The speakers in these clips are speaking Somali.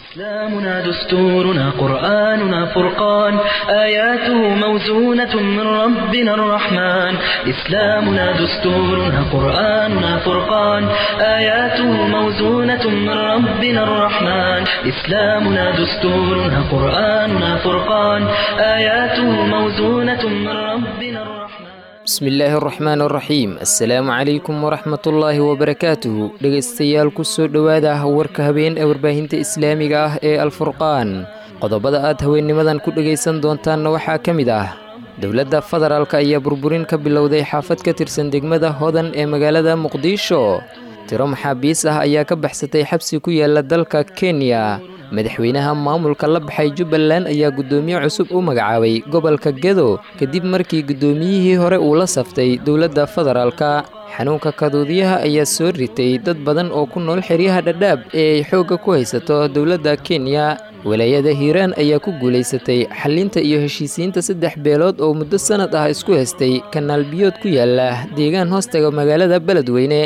إسلامنا دستورنا قرآننا فرقان آياته موزونة من ربنا الرحمن إسلامنا دستورنا قرآننا فرقان آياته موزونة من ربنا الرحمن إسلامنا دستورنا قرآننا فرقان آياته موزونة من ربنا الرحمن bismillaahi araxmaan araxiim assalaamu calaykum waraxmatullaahi wabarakaatuhu dhegaystayaal kusoo dhowaada warka habeen ee warbaahinta islaamiga ah ee alfurqaan qodobada aad haweennimadan ku dhegaysan doontaanna waxaa ka mid ah dowladda federaalk ayaa burburin ka bilowday xaafad ka tirsan degmada hodan ee magaalada muqdisho tiro maxaabiis ah ayaa ka baxsatay xabsi ku yaala dalka kenya madaxweynaha maamulka la baxay jubbaland ayaa guddoomiye cusub u magacaabay gobolka gedo kadib markii guddoomiyihii hore uu la saftay dowladda federaalka xanuunka kaduudiyaha ayaa soo ritay dad badan oo ku nool xeryaha dhadhaab ee ay xoogga ku haysato dowladda kenya walaayada hiiraan ayaa ku guulaysatay xallinta iyo heshiisiinta saddex beelood oo muddo sannad ah isku haystay kanaal biyood ku yaala deegaan hoostaga magaalada beledweyne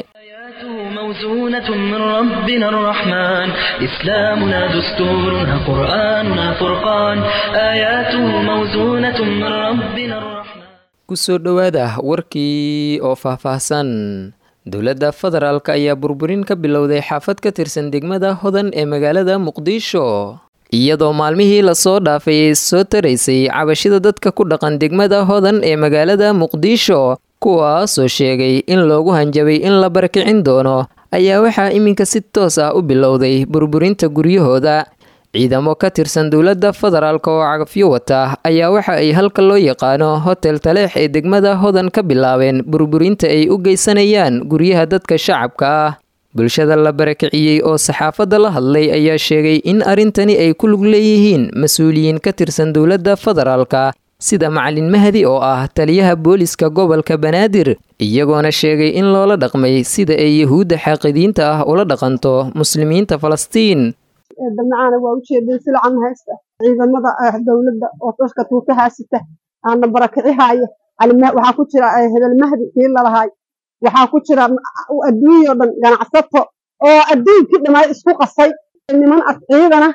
موزونة من ربنا الرحمن إسلامنا دستورنا قرآننا فرقان آياته موزونة من ربنا الرحمن kusoo dhowaada warkii oo faahfaahsan dowladda federaalk ayaa burburin ka bilowday xaafad ka tirsan degmada hodan ee magaalada muqdisho iyadoo maalmihii lasoo dhaafay ay soo taraysay cabashida dadka ku dhaqan degmada hodan ee magaalada muqdisho kuwaasoo sheegay in loogu hanjabay in la barakicin doono ayaa waxaa iminka si toos ah u bilowday burburinta guryahooda ciidamo ka tirsan dowladda federaalk oo cagafyo wata ayaa waxa ay halka loo yaqaano hotel taleex ee degmada hodan ka bilaabeen burburinta ay u geysanayaan guryaha dadka shacabka ah bulshada la barakiciyey oo saxaafadda la hadlay ayaa sheegay in arrintani ay ku lug leeyihiin mas-uuliyiin ka tirsan dowladda federaalka sida macalin mahdi oo ah taliyaha booliska gobolka banaadir iyagoona sheegay in loola dhaqmay sida ay yahuudda xaaqidiinta ah ula dhaqanto muslimiinta falastiin dabnacaana waa ujeedin silcan haysta ciidamada dowladda oo dadka tuutahaasita aana barakicihaaya waxaa ku jira hebel mahdi kii lalahaay waxaa ku jira adduunyao dhan ganacsato oo adduunkii dhammaay isku qasay niman ad ciidana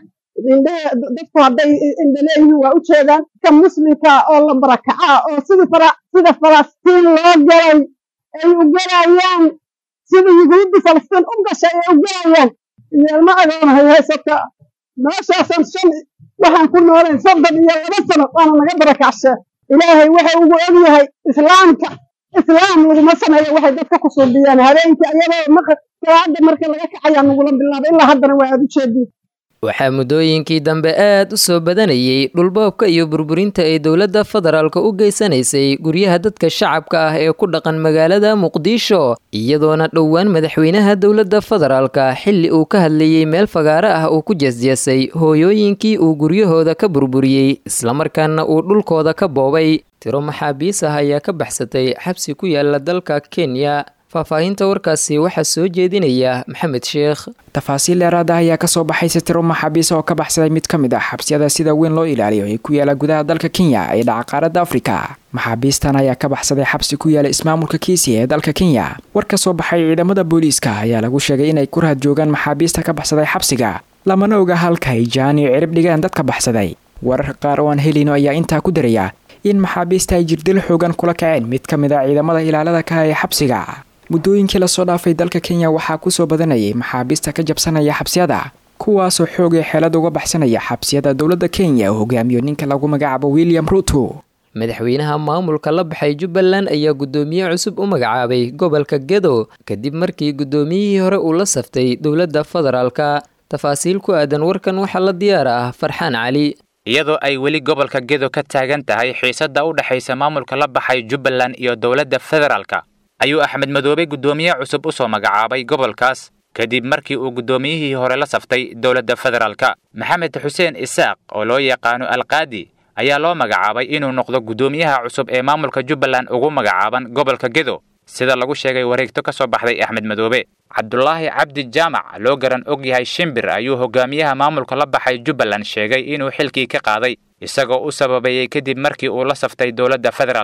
dadku hadday indhaleeyihiin waa u jeedaan ka muslimka oo la barakacaa oo sida falastiin loo galay ay u galayaan sida yuhuudda falastiin u gashay ay u galayaan yeelma agoonahay haysata meeshaasan shan waxaan ku noolayn soddon iyo laba sano waana naga barakacshe ilaahay waxa ugu ogyahay islaamka islaam laguma sameeyo waxay dadka ku suubiyaan habeenkii ayadoo salaada marka laga kacayaa nagula bilaabay ilaa haddana waa aad u jeediin waxaa muddooyinkii dambe aad u soo badanayay dhulboobka iyo burburinta ay dowladda federaalka u geysanaysay guryaha dadka shacabka ah ee ku dhaqan magaalada muqdisho iyadoona dhowaan madaxweynaha dowladda federaalka xilli uu ka hadlayey meel fagaaro ah uu ku jeesjeesay hooyooyinkii uu guryahooda ka burburiyey islamarkaana uu dhulkooda ka boobay tiro maxaabiis ah ayaa ka baxsatay xabsi ku yaala dalka kenya faahfaahinta warkaasi waxaa soo jeedinaya maxamed sheekh tafaasiil dheeraada ayaa kasoo baxaysa tiro maxaabiis oo ka baxsaday mid ka mid ah xabsiyada sida weyn loo ilaaliyo ee ku yaala gudaha dalka kenya ee dhaca qaaradda afrika maxaabiistan ayaa ka baxsaday xabsi ku yaala ismaamulka kiisi ee dalka kenya war ka soo baxay ciidamada booliiska ayaa lagu sheegay inay ku rahad joogaan maxaabiista ka baxsaday xabsiga lamana oga halka ay jaan iyo cirib dhigaan dadka baxsaday wararka qaar oo aan helino ayaa intaa ku daraya in maxaabiista ay jirdil xoogan kula kaceen mid ka mid a ciidamada ilaalada ka ee xabsiga muddooyinkii lasoo dhaafay dalka kenya waxaa kusoo badanayay maxaabiista ka jabsanaya xabsiyada kuwaasoo xoogay xeelad uga baxsanaya xabsiyada dowladda kenya oo hogaamiyo ninka lagu magacaabo william ruto madaxweynaha maamulka la baxay jubbaland ayaa guddoomiye cusub u magacaabay gobolka gedo kadib markii guddoomiyihii hore uu la saftay dowladda federaalka tafaasiil ku aadan warkan waxaa la diyaar ah farxaan cali iyadoo ay weli gobolka gedo ka taagan tahay xiisadda u dhexaysa maamulka la baxay jubbaland iyo dowladda federaalka ayuu axmed madoobe guddoomiye cusub u soo magacaabay gobolkaas kadib markii uu guddoomiyihii hore la saftay dowladda federaalka maxamed xuseen isaaq oo loo yaqaano alqaadi ayaa loo magacaabay inuu noqdo guddoomiyaha cusub ee maamulka jubbaland ugu magacaaban gobolka gedo sida lagu sheegay wareegto ka soo baxday axmed madoobe cabdulaahi cabdi jaamac loo garan og yahay shimbir ayuu hogaamiyaha maamulka la baxay jubbaland sheegay inuu xilkii ka qaaday isagoo u sababeeyey kadib markii uu la saftay dowladda federaalka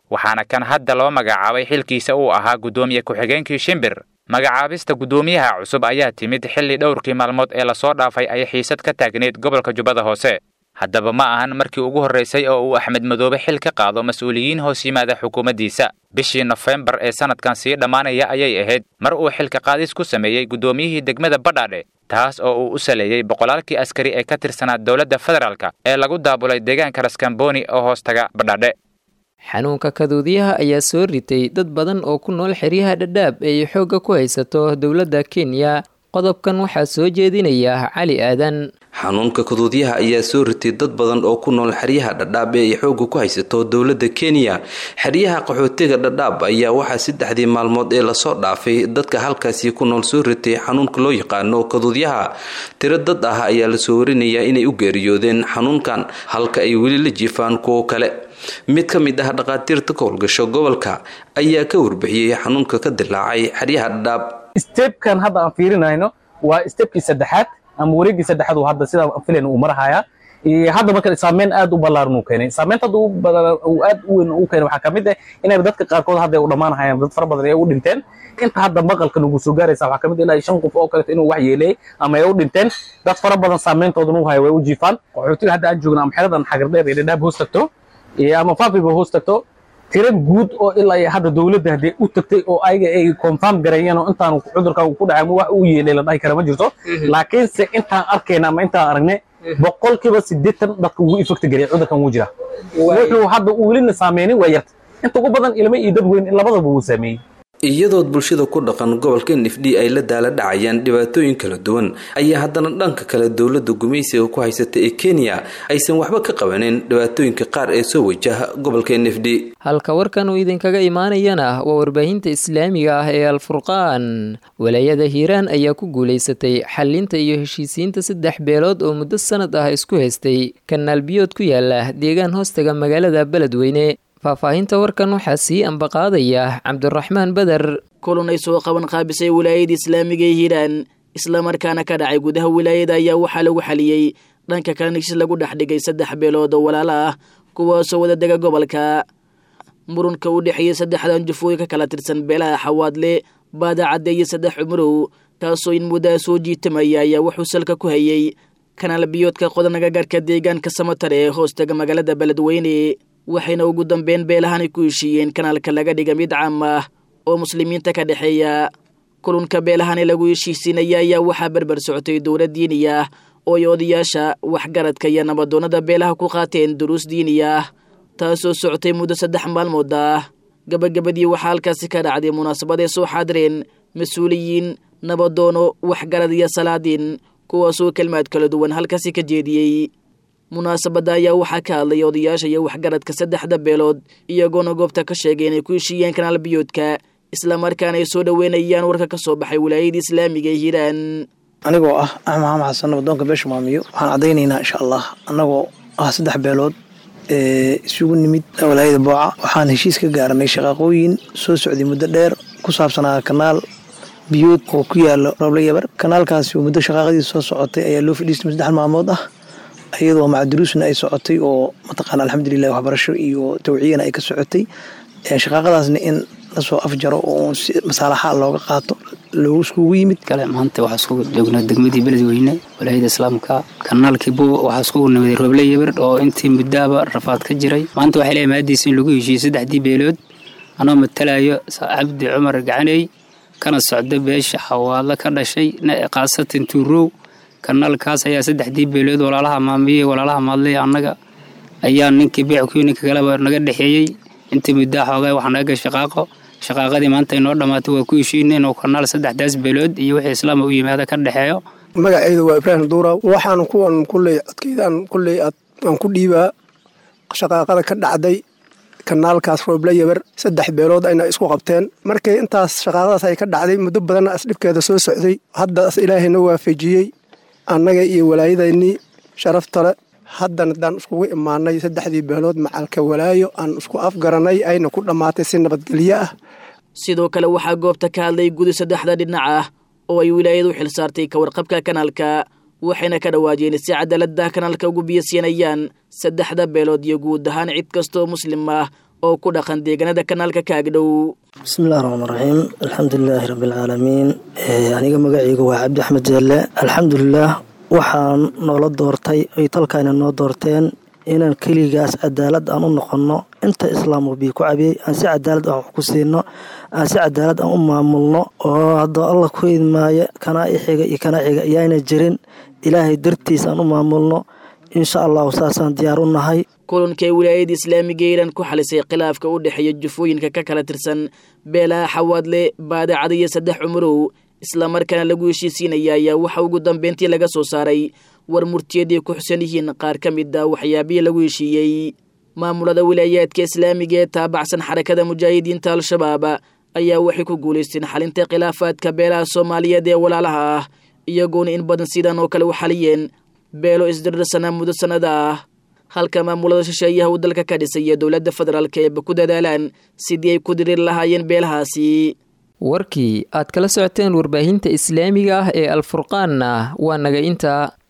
waxaana kan hadda loo magacaabay xilkiisa uu ahaa guddoomiye ku-xigeenkii shimbir magacaabista guddoomiyaha cusub ayaa timid xilli dhowrkii maalmood ee lasoo dhaafay ay xiisad ka taagneyd gobolka jubbada hoose haddaba ma ahan markii ugu horraysay oo uu axmed madoobe xil ka qaado mas-uuliyiin hoos yimaada xukuumaddiisa bishii nofembar ee sannadkan sii dhammaanaya ayay ahayd mar uu xilka qaadis ku sameeyey guddoomiyihii degmada badhaadhe taas oo uu u saleeyey boqolaalkii askari ee ka tirsanaa dowladda federaalka ee lagu daabulay deegaanka raskamboni oo hoostaga badhaadhe xanuunka kaduudiyaha ayaa soo ritay dad badan oo ku nool xeryaha dhadhaab ee ay xoogga ku haysato dowladda kenya qodobkan waxaa soo jeedinaya cali aadan xanuunka kaduudyaha ayaa soo ritay dad badan oo ku nool xeryaha dhadhaab ee ay xoogga ku haysato dowladda kenya xeryaha qaxootiga dhadhaab ayaa waxaa saddexdii maalmood ee lasoo dhaafay dadka halkaasi ku nool soo ritay xanuunka loo yaqaano kaduudyaha tiro dad ah ayaa lasoo warinayaa inay u geeriyoodeen xanuunkan halka ay weli la jiifaan kuwo kale mid ka mid ah dhaqaatiirta ka howlgasho gobolka ayaa ka warbixiyey xanuunka ka dilaacay xeryaha dhadhaab stebkan hadda aan fiirinayno waa stebkii saddexaad ama wareeggii saddexaad hadda sidaa filan uu marahaya hadda marka saameyn aad u ballaaran uu keenay saameynta hadda uu aad u weyn uu keenay waxaa ka mid ah inay dadka qaarkood hadda u dhammaanahayaan dad fara badan ay u dhinteen inta hadda maqalka nagu soo gaaraysa waxaa ka mid ilaa shan qof oo kaleeto inuu wax yeeleeyay ama ay u dhinteen dad fara badan saameyntoodana u haya way u jiifaan qaxootiga hadda aan joogna ama xeradan xagardheer ee dhadhaab hoos tagto ama faafiba hoos tagto tiro guud oo ilaa iyo hadda dowladda haddee u tagtay oo ayaga ay confirm gareeyeen oo intaan cudurkan ku dhacay wax uu yeelay la dhahi kara ma jirto laakiinse intaan arkayna ama intaan aragne boqolkiiba siddeetan dadka ugu ifekti gareey cudurkan wuu jira wuxuu hadda uu welina saameynin waa yarta inta ugu badan ilmo iyo dad weyn labadaba wuu saameeyey iyadood bulshada ku dhaqan gobolka nifdhi ay la daala dhacayaan dhibaatooyin kala duwan ayaa haddana dhanka kale dowladda gumaysiga ku haysata ee kenya aysan waxba ka qabanin dhibaatooyinka qaar ee soo wajaha gobolka nifdhi halka warkan uu idinkaga imaanayana waa warbaahinta islaamiga ah ee alfurqaan walaayada hiiraan ayaa ku guulaysatay xalinta iyo heshiisiinta saddex beelood oo muddo sanad ah isku haystay kanaal biyood ku yaala deegaan hoostaga magaalada beledweyne faahfaahinta warkan waxaa sii ambaqaadaya cabdiraxmaan beder kulan ay soo qaban qaabisay wilaayada islaamiga ee hiiraan islamarkaana ka dhacay gudaha wilaayada ayaa waxaa lagu xaliyey dhanka kalena heshiis lagu dhex dhigay saddex beelood oo walaalo ah kuwaasoo wada dega gobolka murunka u dhexeeyey saddexdan jufooyin ka kala tirsan beelaha xawaadle baadacadde iyo saddex cumurow taasoo in muddaa soo jiitamaya ayaa wuxuu salka ku hayey kanaal biyoodka qodanaga gaarka deegaanka samatar ee hoostaga magaalada beledweyne waxayna ugu dambeyn beelahanay ku heshiiyeen kanaalka laga dhiga mid caam ah oo muslimiinta ka dhexeeya kulunka beelahani lagu heshiisiinaya ayaa waxaa berber socotay dowlad diini ah oo ay odayaasha waxgaradka iyo nabadoonnada beelaha ku qaateen duruus diini ah taasoo socotay muddo saddex maalmood ah gabagabadii waxaa halkaasi ka dhacday munaasabad ay soo xaadireen mas-uuliyiin nabadoono waxgarad iyo salaadiin kuwaasoo kelmaad kala duwan halkaasi ka jeediyey munaasabadda ayaa waxaa ka hadlay odayaasha iyo waxgaradka saddexda beelood iyagoona goobta ka sheegay inay ku heshiiyeen kanaal biyoodka islamarkaana ay soo dhoweynayaan warka ka soo baxay wilaayada islaamiga ee hiiraan anigoo ah axmed maxamed xasan nabadoonka beesha maamiyo waxaan caddaynaynaa insha allah annagoo ah saddex beelood ee isugu nimid walaayada booca waxaan heshiis ka gaaranay shaqaaqooyin soo socday muddo dheer ku saabsanaa kanaal biyood oo ku yaalo roble yabar kanaalkaasi muddo shaqaaqadiisa soo socotay ayaa loo fadhiistay saddex maalmood ah iyadoo macduruusna ay socotay oo mataqaana alxamdulilah waxbarasho iyo tawciyana ay ka socotay shaqaaqadaasna in lasoo afjaro oo si masaalaxa looga qaato loogu iskugu yimid kale maanta waxaa iskugu joognaa degmadii beledweyne walaayada islaamka kanaalkii buuba waxaa iskugu nimiday roble yabir oo intii muddaaba rafaad ka jiray maanta waxay leeyahay maadiisa in lagu heshiiyey saddexdii beelood anoo matalayo cabdi cumar gacaney kana socda beesha xawaadla ka dhashay qaasatan tuurow kanaalkaas ayaa saddexdii beelood walaalaha maamiye walaalaha maadley annaga ayaa ninkii beeckuyo ninka kaleba naga dhexeeyey intii muddaa xoogaa wax naga gal shaqaaqo shaqaaqadii maanta inoo dhammaatay waa ku heshiina inuu kanaal saddexdaas beelood iyo wixii islaama u yimaada ka dhexeeyo magaceyda waa ibraahim duura waxaan kuwan kulley codkeydaan kulley aan ku dhiibaa shaqaaqada ka dhacday kanaalkaas rooble yabar saddex beelood ayna isku qabteen markii intaas shaqaaqadaas ay ka dhacday muddo badanna asdhibkeeda soo socday haddaas ilaahayna waafajiyey annaga iyo walaayadaynii sharaftale haddana haddaan iskugu imaanay saddexdii beelood macalka walaayo aan isku afgaranay ayna ku dhammaatay si nabadgelyo ah sidoo kale waxaa goobta ka hadlay gudi saddexda dhinac ah oo ay wilaayadu xil saartay ka warqabka kanaalka waxayna ka dhawaajeen si cadaaladda kanaalka ugu biyasiinayaan saddexda beelood iyo guud ahaan cid kastaoo muslim ah oo ku dhaqan deegaanada kanaalka kaagdhow bismillahi raxmaan raxiim alxamdulilaahi rabbialcaalamiin aniga magacayga waa cabdi axmed jeelle alxamdulilaah waxaan noola doortay ay talkayna noo doorteen inaan keligaas cadaalad aan u noqonno inta islaamku bii ku cabiyey aan si cadaalad aan wax ku siino aan si cadaalad aan u maamulno oo haddoo alla ku idmaayo kanaa ixiga iyo kanaa xiga ayaana jirin ilaahay dartiis aan u maamulno insha allahu saasaan diyaar u nahay kulankay wilaayada islaamiga iiraan ku xalisay khilaafka u dhexeeya jufooyinka ka kala tirsan beelaha xawaadle baadacada iyo saddex cumurow islamarkaana lagu heshiisiinaya ayaa waxa ugu dambeyntii laga soo saaray war murtiyaday ku xusan yihiin qaar ka mid a waxyaabihii lagu heshiiyey maamulada wilaayaadka islaamiga ee taabacsan xarakada mujaahidiinta al-shabaab ayaa waxay ku guulaysteen xalinta khilaafaadka beelaha soomaaliyeed ee walaalaha ah iyagoona in badan sidan oo kale u xaliyeen beelo isdirirsanaa muddo sannada ah halka maamulada shisheeyaha uu dalka ka dhisay iyo dowladda federaalk eeba ku dadaalaan sidii ay ku diriir lahaayeen beelahaasi warkii aad kala socoteen warbaahinta islaamiga ah ee alfurqaanna waa naga inta